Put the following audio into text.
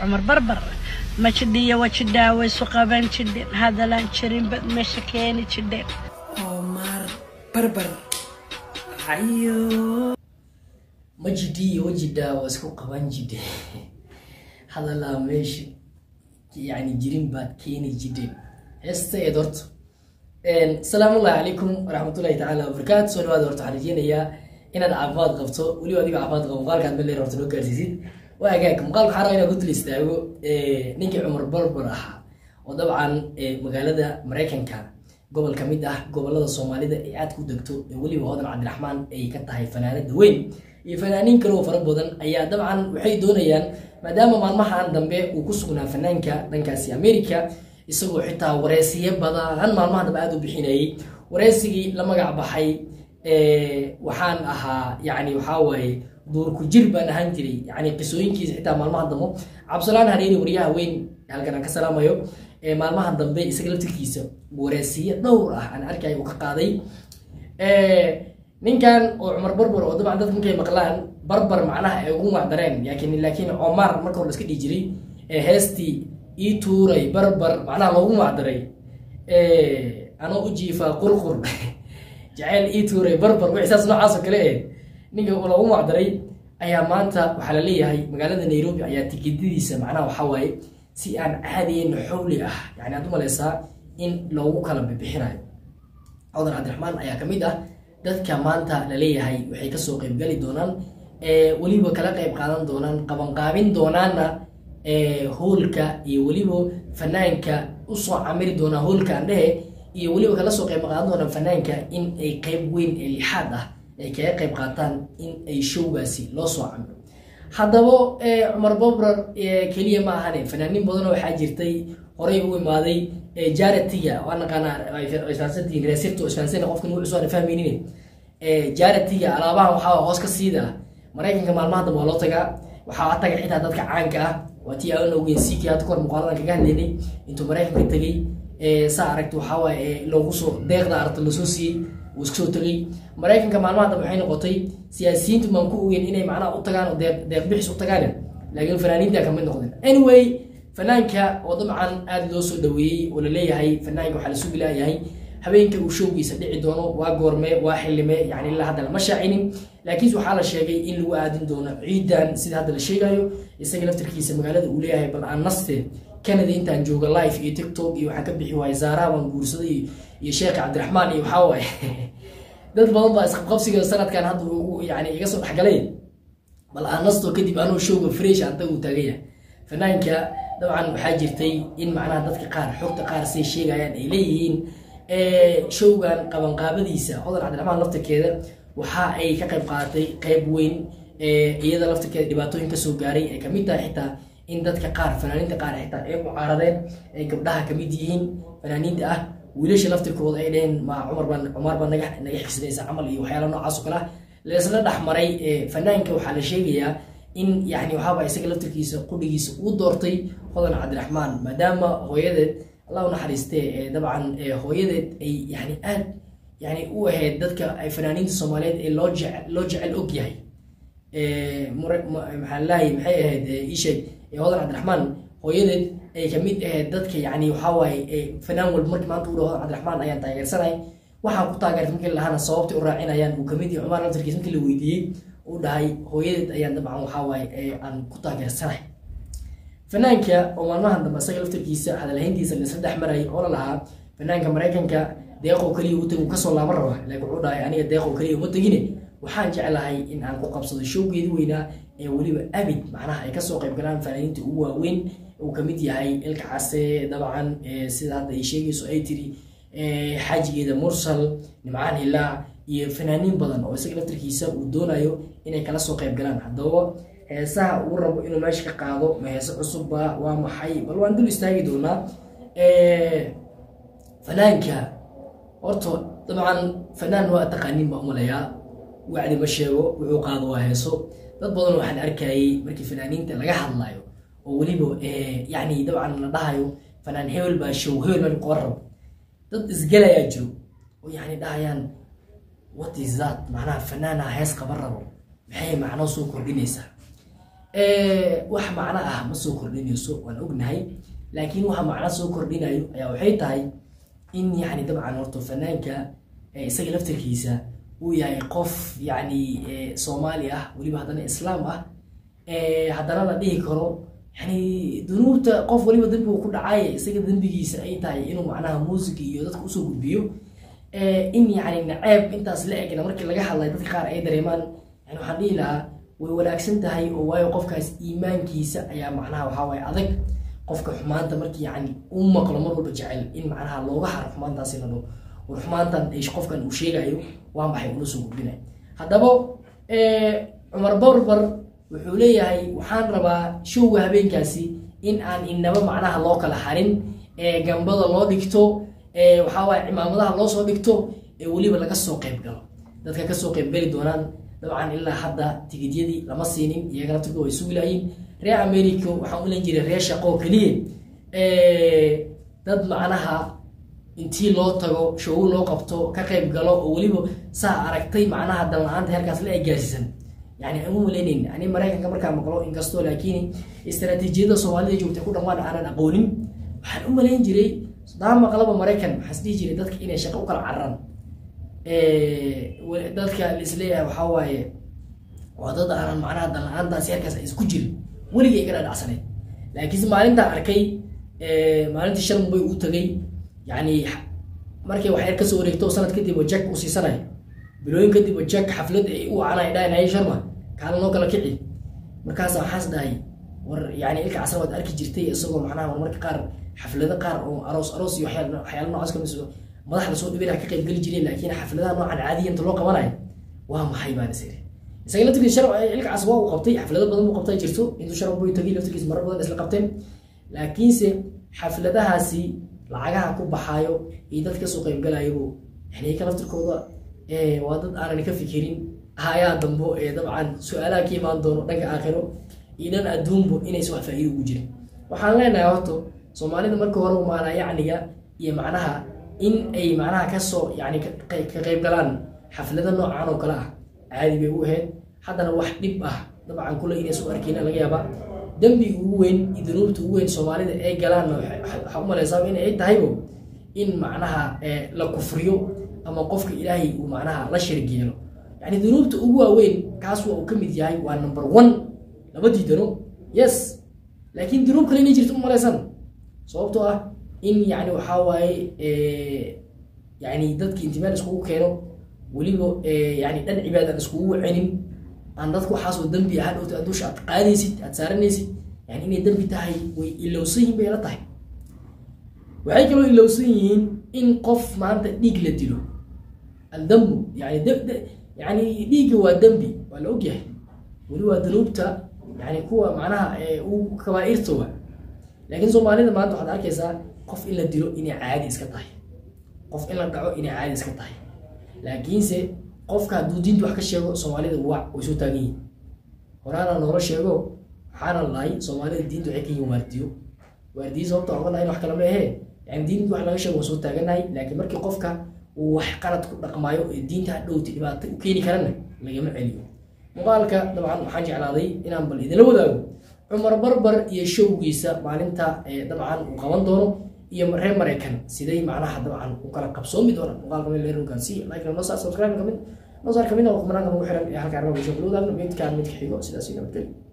cumar barbar ma jidhiyo wajidhaa way isu qaban jidheen hadalaan jirin bad meesha keeni jidheen Omar barbar hayo majidii wajidhaa waa isku qaban jidhe hadalaa meesha yani jirin baad keeni jidheen heesta eed horta asalaamu allahi calaykum waraxmatullahi tacaala wabarakaatu soo dhawaada horta waxaan rajeynayaa inaad caafimaad qabto weliba adiga caafimaad qabo muuqaalkaad meel horta noo gaarsiisid waa agaag muuqaalka waxaa rabaa inaan ku dul istaago ninkii cumar barbar ahaa oo dabcan magaalada maraykanka gobol ka mid ah gobolada soomaalida ee aad ku degto ee weliba hodan cabdiraxmaan ay ka tahay fanaanada weyn iyo fanaaniin kale oo fara badan ayaa dabcan waxay doonayaan maadaama maalmahan dambe uu ku sugnaa fanaanka dhankaasi america isagoo xitaa wareysiyo badan maalmahan dambe aada u bixinayay wareysigii la magac baxay waxaan ahaa yani waxaa waaye duurku jir baan ahaan jiray yani qisooyinkiisa xitaa maalmahan dambe cabdisalaan hareeri waryaha weyn halkan aan ka salaamayo maalmahan dambe isaga laftirkiisa wareysiyo dhowr ah aan arkay uu ka qaaday ninkan oo cumar barbar oo dabcan dadka markay maqlaan barbar macnaha ay ugu macdareen laakiin laakiin cumar marka hore iska dhihi jiray heestii ii tuuray barbar macnaha loogu macdaray anoo u jiifaa qurqur jaceyl ii tuuray barbar wixsaas noocaas oo kale eh ninka loogu macdaray ayaa maanta waxaa la leeyahay magaalada nairobi ayaa tikidadiisa macnaha waxaa waaye si aan caadiyeyn xowli ah yani aad u maleysaa in loogu kala bibixinayo codan cabdiraxmaan ayaa ka mid ah dadka maanta la leeyahay waxay kasoo qeybgali doonaan weliba kala qeyb qaadan doonaan qabanqaabin doonaana hoolka iyo weliba fanaanka usoo camiri doonaa hoolka andhehe iyo weliba kala soo qeyb qaadan doonaan fanaanka in ay qeyb weyn ee lixaad ah ay kaga qeyb qaataan in ay showgaasi loo soo camiro haddaba cumar babrar keliya ma ahane fanaaniin badanoo waxaa jirtay horay u imaaday jaratiga waa naqaanaa isfahansantihiin reesirto isfahansana qofkan wuxuu aan fahmaynin jaratiga alaabahan waxaa hoos ka siida maraykanka maalmaha dambe waa loo tagaa waxaa taga xitaa dadka caanka ah waa tii aan ogeyn sikii hadda kahor muuqaaladan kaga hadlaynay intuu maraykanka tegay saa aragta waxaa waaye loogu soo deeqda aragta lasoo siiyey uu iska soo tegay maraykanka maalmaha dambe waxay noqotay siyaasiyiintu maan ku ogeyn inay macnaha u tagaan oo deeq deeq bixis u tagaan laakiin fanaaniinta kamid noqdeen anyway fanaanka oo dabcan aada loo soo dhaweeyey oo laleeyahay fanaanka waxaa lasu bilaayahay habeenka uu showgiisa dhici doono waa goorme waa xilime yani ilaa hadda lama shaacinin laakiinse waxaa la sheegay in lagu aadin doono ciidan sida hadda la sheegayo isaga laftarkiisa magaalada uu leeyahay bal aan naste canada intaan jooga live iyo tiktok iyo waxaan ka bixi waayay zaaraha baan guursaday iyo sheekha cabdiraxmaan iyo waxaa waaye dad badan baa isqabqabsiga sanadkan hadda yani iga soo dhexgalay bal aan nasto kadib anuu showga fresh anta uu taagaya fanaanka dabcan waxaa jirtay in macnaha dadka qaar xogta qaar say sheegayaan ay leeyihiin showgan qabanqaabadiisa hodan cabdiraxmaan laftirkeeda waxa ay ka qayb qaadatay qeyb weyn iyada laftirkeeda dhibaatooyin kasoo gaaray ay kamid tahay xitaa in dadka qaar fanaaniinta qaar xitaa ay mucaaradeen ay gabdhaha kamid yihiin fanaaniinta ah wiilasha laftirkooda ay dheheen ma cumar baan cumar baa naga naga xigsanaysa camal iyo waxyaala noocaas oo kale ah laisla dhexmaray fanaanka waxaa la sheegayaa in yani waxaaba isaga laftirkiisa qudhigiisa uu doortay hodan cabdiraxmaan maadaama hooyadeed allah u naxariistee dabcan hooyadeed ay yani aad yani u ahayd dadka ay fanaaniinta soomaaliyeed ee loo jece loo jecel og yahay maxaa laahay maxay ahayd isheeg hodan cabdiraxmaan hooyadeed ay kamid ahayd dadka yani waxawaaye fanaan walba markii maanta u dhaho hodan cabdiraxmaan ayaan taageersanay waxaan ku taageertay markii lahana sababtay u raacinayaan uu kamid yahay cumar laftirkiis markii la weydiiyey uu dhahay hooyadeed ayaan dabcan waxawaaye aan ku taageersanay fanaanka oo maalmahan dambe isaga laftirkiisa hadalhayntiisa laisla dhex marayay oo la lahaa fanaanka maraykanka deeqoo keliya u tag uu kasoo laaban rabaa laakiin wuxuu dhahay aniga deeqoo keliya uma tegine waxaan jeclahay in aan ku qabsado showgeedi weynaa ee weliba abid macnaha ay kasoo qayb galaan fanaaniinta ugu waaweyn uu kamid yahay ilka case dabcan sida hadda ay sheegayso ay tiri xaajigeeda mursal nimcaan hilaac iyo fanaaniin badan oo isaga laftirkiisa uu doonayo inay kala soo qayb galaan haddaba heesaha uu rabo inuu meesha ka qaado ma heese cusubba waa maxay bal waan dul istaagi doonaa fanaanka horta dabcan fanaan waa taqaaniin baa umalayaa wacdi ma sheego wuxuu qaado waa heeso dad badan waxaan arkayay markii fanaaniinta laga hadlayo oo weliba yani dabcan la dhahayo fanaan hebel baa show hebel baa qoban rabo dad isgalayaa jiro oo yani dhahayaan what is that macnaha fanaana hees qaban rabo maxay macno soo kordhinaysaa wax macno ah ma soo kordhinayso waan ognahay laakiin waxa macno soo kordhinayo ayaa waxay tahay in yani dabcan horto fanaanka isaga laftarkiisa uu yahay qof yani soomaali ah weliba haddana islaam ah haddana la dhihi karo yani dunuubta qof waliba dembigu ku dhacay isaga dembigiisa ay tahay inuu macnaha muusiga iyo dadka usoo gudbiyo in yani naceeb intaas la egna markii laga hadlay dadka qaar ay dareemaan yani waxaan dhihi lahaa way wanaagsan tahay oo waayo qofkaas iimaankiisa ayaa macnaha waxaa waaye adag qofka xumaanta markii yani u maqlo mar walba jecel in macnaha looga haro xumaantaasi la dho war xumaantan qofkan uu sheegayo waa maxay ula soo gudbinay haddaba cumar barbar wuxuu leeyahay waxaan rabaa showga habeenkaasi in aan inaba macnaha loo kala harin gambada loo dhigto waxaa waaye cimaamadaha loo soo dhigto ee weliba laga soo qayb galo dadka kasoo qayb gali doonaan dabcan ilaa hadda tigidyadii lama siinin iyagana turka way sugilayiin reer america waxaan u len jiray reer shaqoo keliya dad macnaha intii loo tago showo loo qabto ka qayb galo oo weliba saa aragtay macnaha danla-aanta heerkaas la egaasisan yani aan u malaynayn ani maraykanka markaa maqlo inkastoo laakiin istaraatiijiyada soomaalida joogta ku dhammaan aanan aqoonin waxaan u malayn jiray daa maqlaba maraykan maxaas dhihi jiray dadka inay shaqo u kala cararaan dadka laisleeyahay waxaa waaye waa dad aanan macnaha danla-aantaasi heerkaas ay isku jirin weligay iga dhadhacsaneyd laakiinse maalintaa arkay maalintii shan mubay u tagay yani markay wax yar kasoo wareegto sanad kadib oo jack u siisanayo bilooyin kadib oo jack xaflad ay u wacanay dhahay sharma kaala noo kala kici markaasa waxaas dhahay war yani ilka casar waad arki jirtay isagoo macnaha war marka qaar xaflado qaar oo aroos aroos iyo waxyaal waxyaala noocaas kamid madaxda soo dhibina ka qayb geli jireen laakiin xafladaha noocan caadiya inta loo qabanayo waa maxay baan is iri isaga laftirkiisa shar ilka cas waa uu qabtay xaflado badan buu qabtay jirto intuu shar boy tagay laftirkiisa marar badan isla qabteen laakiinse xafladahaasi lacagaha ku baxaayo iyo dad kasoo qaybgalayabu yani ka laftirkooda waa dad aanan ka fikirin hayaa dambo ee dabcan su-aalaha ka imaan doono dhanka aakhiro iyo dhan adduunbo inaysa wax faa'iida ugu jirin waxaan leenahay horto soomaalida marka hore maanaa yacniga iyo macnaha in ay macnaha kasoo yani ka qayb galaan xaflado noocan oo kale ah caadi bay u ahayd haddana wax dhib ah dabcan kule inaysu arkeyna laga yaaba dembiga ugu weyn iyo dunuubta ugu weyn soomaalida ay galaanna waxaa u malaysaa in ay tahaybo in macnaha la kufriyo ama qofka ilaahay uu macnaha la sharig yeelo yani dunuubta ugu waaweyn kaas waa uu ka mid yahay waa number one lama diidano yes laakiin dunuub kale inay jirto u malaysan sababtoo ah in yani waxaa waaye yani dadki intimaal iskugu keeno weliba yani dhan cibaadaan iskugu celin aan dadku waxaasoo dembi ah dhowta dusha aad qaadaysid aad saaranaysid yani inay dembi tahay way ilowsan yihiin bay la tahay waxay kaloo ilowsan yihiin in qof maanta dhiig la dilo aldambu yani yani dhiigga waa dembi waa la ogyahay weli waa dunuubta yani kuwa macnaha u kabaairta wa laakiin soomaalida maanta waxaad arkaysaa qof in la dilo inay caadi iska tahay qof in la dhaco inay caadi iska tahay laakiinse qofka hadduu diinta wax ka sheego soomaalida wac way soo taagan yihin horaana noola sheego waxaana lahay soomaalida diinta waxay ka yihin waardiyo waardiyo sababta oga lahayn wax kale ma ahee yani diinta wax laga sheego waan soo taaganahay laakiin markii qofka uu wax qalad ku dhaqmaayo ee diinta hadhowti dhibaato u keeni karana lagama celiyo muuqaalka dabcan waxaan jeclaaday inaan bal idinla wadaago cumar barbar iyo showgiisa maalinta dabcan uu qaban doono iyo reer maraykan siday macnaha dabcan u kala qabsoomi doonaan muuqaalka meel leer hogaansiiya like noo saar subscribe kamid noo saar kamid oo kumanaanka nagu xiran ee halkaan rabaa bulshada kula wadaagno midkaan midka xigo sidaas iyo nabadgelyo